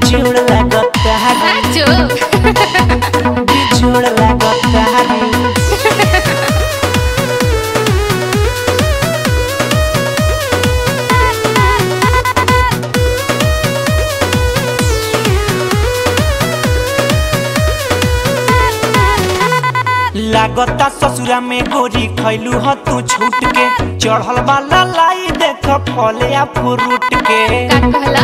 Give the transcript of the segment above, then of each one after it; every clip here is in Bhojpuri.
बिछोड़ लागता साचो बिछोड़ लागता लागता ससुरा में गोरी खैलू ह तू छूट के चढ़ल वाला लाई देख फले आ फ्रूट के का कहला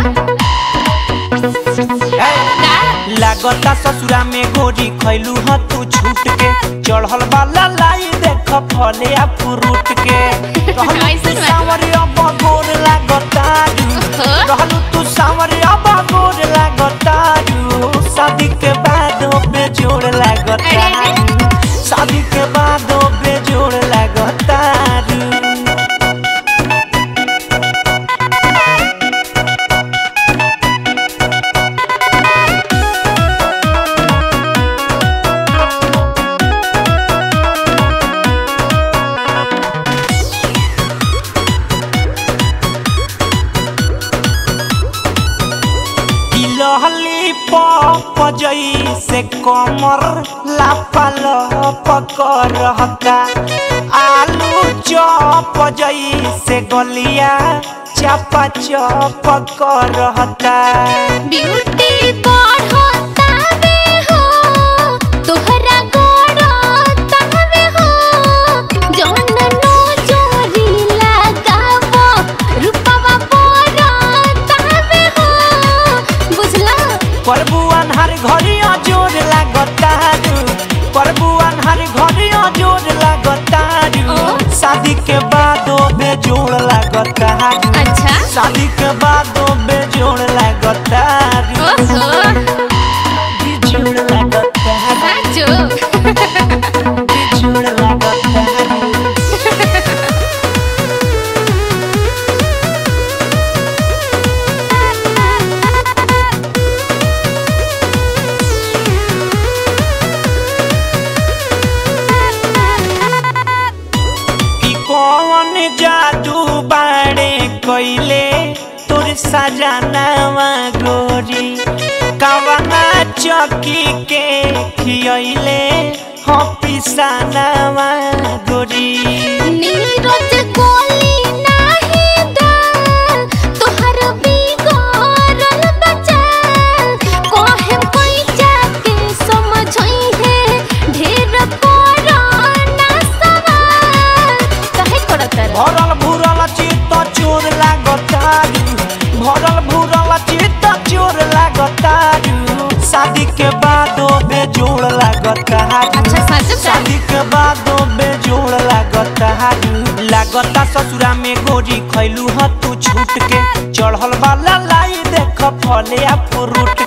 ए, का लागता ससुरा में गोरी खैलू ह तू छूट के चढ़ल वाला लाई देख फले आ फ्रूट के रहलू ऐसन तू बात बा। सांवरिया बगोर लागता ओहो। रहलू तू सांवरिया बगोर लागता शादी के बाद बेजोड़ लागता अरे, अरे। शादी के बाद बेजोड़ लागता लहली पप जैसे कमर लापल पकड़ता आलू चप जैसे गलिया चपा चप करता ब्यूटी बढ़ता वे हो तोहरा गड़ता वे हो जौन नो जोरी लगावो रूपवा बढ़ता वे हो बुझला प्रभु अनहर घड़िया जोर लागता प्रभु अनहर घड़िया जोर लागता ओ। शादी के बाद बेजोड़ लागता अच्छा शादी के बाद बेजोड़ लागता ओहो बिछोड़ लागता साचो बिछोड़ लागता कि कौन जादू बाड़े कोइले तोर सजनावा गोरी कवना चौकी के खियले हो पिसानावा गोरी नीरज गोली नाही दाल तोहर बिगड़ल बचाल कोहे कोई जाके समझई है ढेर पुराना सवाल कहे करत रह भरल भूरल चित्त चोर लागतारू भरल भूरल चित्त चोर लागतारू शादी के बाद बेजोड़ लागतारू अच्छा सच का शादी के बाद बेजोड़ लागता लागता ससुरा में गोरी खैलू ह तू छूट के चढ़ल वाला लाई देख फले आ फ्रूट